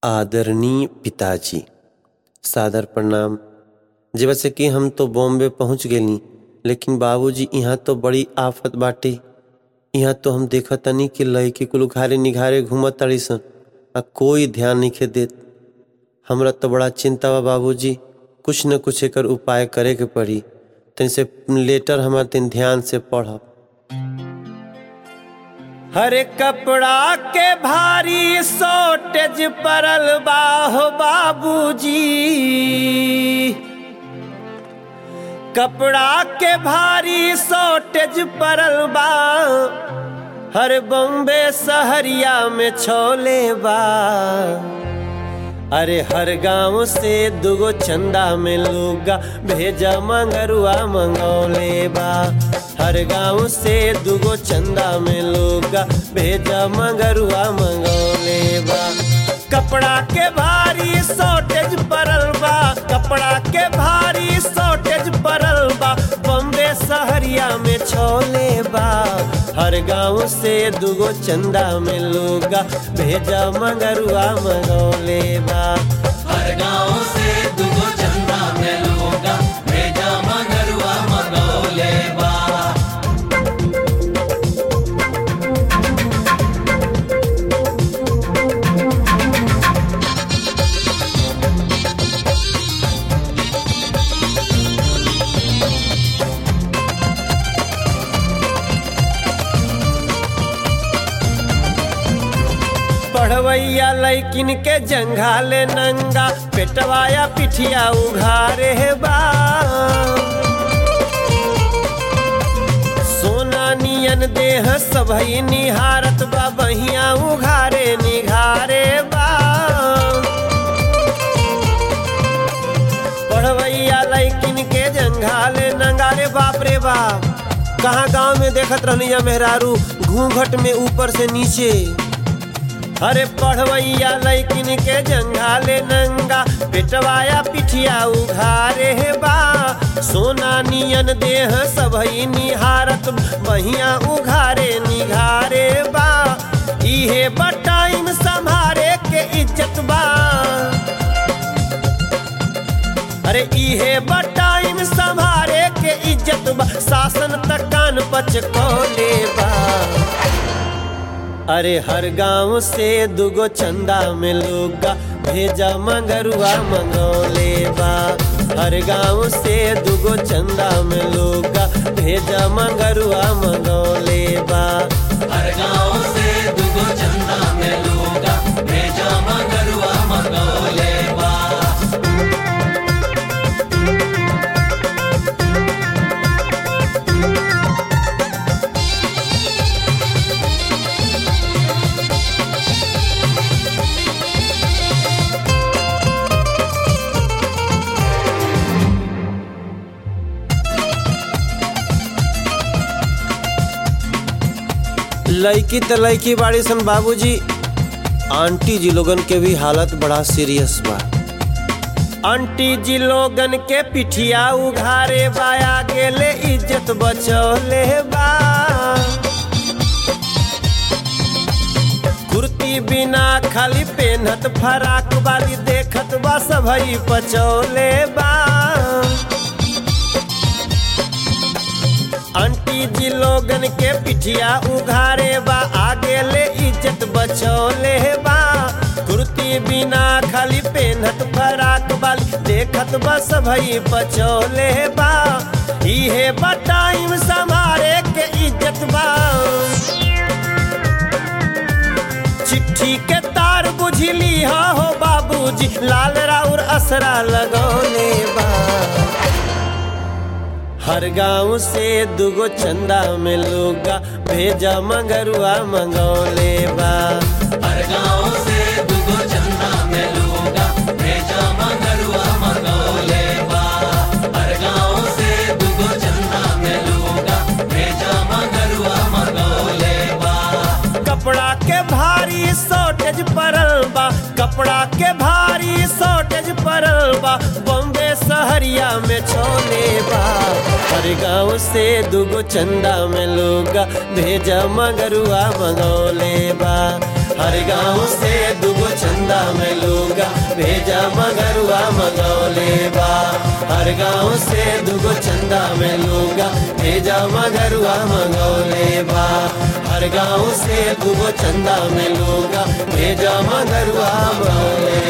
आदरणीय पिताजी सादर प्रणाम जब से कि हम तो बॉम्बे पहुंच गेली लेकिन बाबूजी यहाँ तो बड़ी आफत बाटे यहाँ तो हम देखत तनी कि लड़की कुल उघारे निघारे घूमत ताड़ी सन आ कोई ध्यान नहीं देत हमरा तो बड़ा चिंता बा बाबूजी कुछ न कुछ एकर उपाय करे के पड़ी तनि से लेटर हमार दिन ध्यान से पढ़ब हरे कपड़ा के भारी शॉर्टेज परल बाहो बाबूजी कपड़ा के भारी शॉर्टेज परल बा हर बॉम्बे सहरिया में छोले बा अरे हर गांव से दुगो चंदा में लुगा भेजा मंगरुआ मंगौले बा हर गांव से दुगो चंदा में लुगा भेजा मंगरुआ मंगौले बा कपड़ा के भारी शॉर्टेज परल बा कपड़ा के भारी शॉर्टेज परल बा बॉम्बे सहरिया में छोले बा हर गांव से दुगो चंदा में लुगा भेजा मंगरुआ मंगौले बा हर गांव से दुगो चंदा में लोगा भेजा मगरुआ मगौले बा पढ़वैया लैकिन के जंघाले नंगा पेटवाया पिठिया उघारे बा सोना नियन देह सबही निहारत बा बहिया उघारे निघारे बा पढ़वैया लैकिन के जंघाले नंगारे बाप रे बाप कहाँ गांव में देखत रहनी या मेहरारू घूंघट में ऊपर से नीचे अरे पढ़वैया लैकिन के जंघाले नंगा पेटवाया पिठिया उघारे बा सोना नियन देह सबही निहारत बहिया उघारे निघारे बा इहे बटाइम संभारे के इज्जत बा अरे इहे बटाइम संभारे के इज्जत बा शासन तक कान पच कोले बा अरे हर गांव से दुगो चंदा में लोगा भेजा मंगरुआ मंगौले बा हर गांव से दुगो चंदा में लोगा भेजा मंगरुआ मंगौले बा हर गांव से दुगो चंदा में लोगा भेजा मगरुआ मगौले बा लड़की तो लड़की बाड़ी सन बाबूजी आंटी जी लोगन के भी हालत बड़ा सीरियस बा आंटी जी लोगन के पिठिया उघारे बाया गेले इज्जत बचौले बा कुर्ती बिना खाली पेनहत फराक वाली देखत बा सबई पचौले बा आंटी जी लोगन के पिठिया उघारे बा आगे ले इज्जत बचौले बा कुर्ती बिना खाली पेनहत फराक वाली देखत बा सबई बचौले बा इहे बटाइम संभारे के इज्जत बा चिट्ठी के तार बुझली हा हो बाबूजी लाल राउर असरा लगौले बा हर गांव से दुगो चंदा में लोगा भेजा मंगरुआ मंगौले बा हर गांव से दुगो चंदा में लोगा भेजा मगरुआ मगौले बा हर गांव से दुगो चंदा में लोगा भेजा मगरुआ मगौले बा कपड़ा के भारी शॉर्टेज परल बा कपड़ा के भारी शॉर्टेज परल बा बॉम्बे सहरिया में छोले बा हर गांव से दुगो चंदा में लोगा भेजा मगरुआ मंगौले बा हर गांव से दुगो चंदा में लोग हर गाँव से दुगो चंदा में लूगा भेजा मगरुआ मंगौले बा हर गाँव से दुगो चंदा में लूगा भेजा मगरुआ मंगौले